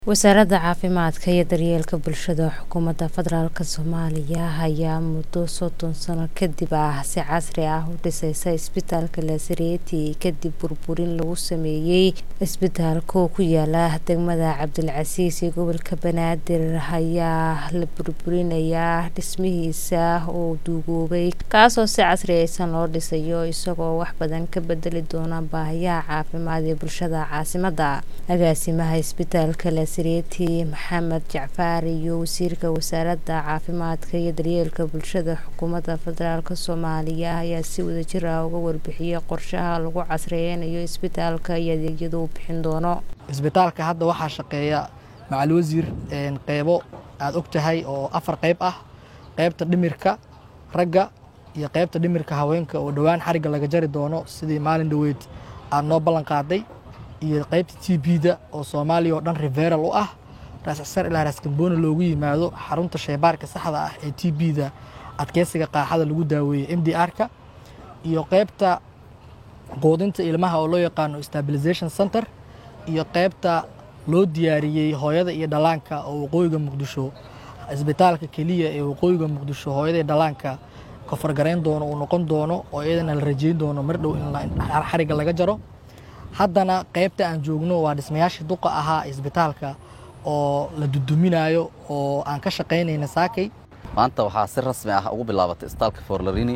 wasaaradda caafimaadka iyo daryeelka bulshada xukuumadda federaalk soomaaliya ayaa muddo soddon sano kadib ah si casri ah u dhiseysa isbitaalka lasareeti kadib burburin lagu sameeyey isbitaalka oo ku yaala degmada cabdilcasiis ee gobolka banaadir ayaa la burburinayaa dhismihiisa oo duugoobay kaasoo si casri aysan loo dhisayo isagoo wax badan ka bedeli doona baahiyaha caafimaad ee bulshada caasimadda agaasimaha isbitaalka sreeti maxamed jacfaar iyo wasiirka wasaaradda caafimaadka iyo daryeelka bulshada xukuumadda federaalk soomaaliya ayaa si wadajir ah uga warbixiyey qorshaha lagu casriyeynayo isbitaalka iyo adeegyada uu bixin doono isbitaalka hadda waxaa shaqeeya macal wasiir qeybo aada og tahay oo afar qeyb ah qeybta dhimirka ragga iyo qeybta dhimirka haweenka oo dhowaan xarigga laga jari doono sidii maalin dhoweyd aada noo ballan qaaday iyo qaybta t b-da oo soomaaliya oo dhan riveral u ah raascsar ilaa raaskambooni loogu yimaado xarunta sheybaarka saxda ah ee t b-da adkeysiga qaaxada lagu daaweeyey m d r-ka iyo qaybta quudinta ilmaha oo loo yaqaano stabilization center iyo qaybta loo diyaariyey hooyada iyo dhallaanka oo waqooyiga muqdisho isbitaalka keliya ee waqooyiga muqdisho hooyada iyo dhallaanka kofargarayn doono uu noqon doono oo iyadana la rajeyn doono mar dhow in xarigga laga jaro haddana qaybta aan joogno waa dhismayaashii duqa ahaa isbitaalka oo la duduminayo oo aan ka shaqaynayna saakay maanta waxaa si rasmi ah ugu bilaabatay isbitaalka forlarini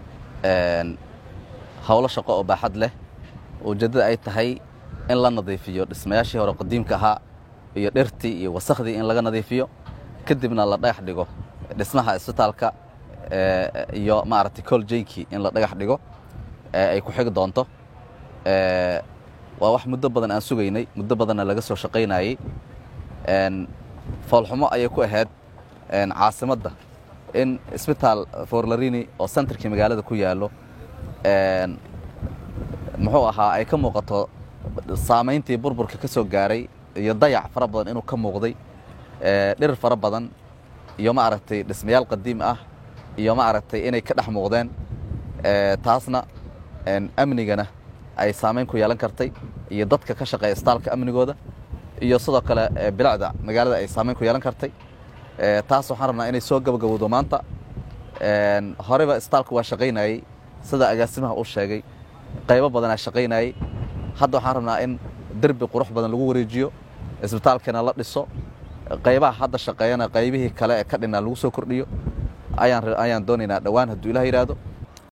howlo shaqo oo baaxad leh ujeeddada ay tahay in la nadiifiyo dhismayaashii hore qadiimka ahaa iyo dhirtii iyo wasakhdii in laga nadiifiyo kadibna la dhagax dhigo dhismaha isbitaalka iyo maaragtay coljaykii in la dhagax dhigo ay ku xigi doonto waa wax muddo badan aan sugaynay muddo badanna laga soo shaqaynayey foolxumo ayay ku ahayd caasimadda in isbitaal forlarini oo sentarkii magaalada ku yaallo muxuu ahaa ay ka muuqato saamayntii burburka ka soo gaaray iyo dayac fara badan inuu ka muuqday dhirir fara badan iyo maaragtay dhismayaal qadiim ah iyo maaragtay inay ka dhex muuqdeen taasna amnigana ay saamayn ku yeelan kartay iyo dadka ka shaqeeya isbitaalka amnigooda iyo sidoo kale bilicda magaalada ay saamayn ku yeelan kartay taas waxaan rabnaa inay soo gabagabowdo maanta horeyba isbitaalka waa shaqaynayey sida agaasimaha uu sheegay qaybo badanaa shaqaynayey hadda waxaan rabnaa in derbi qurux badan lagu wareejiyo isbitaalkana la dhiso qaybaha hadda shaqeeyana qaybihii kale ee ka dhinaa lagu soo kordhiyo ayaan doonaynaa dhowaan hadduu ilah yidhaahdo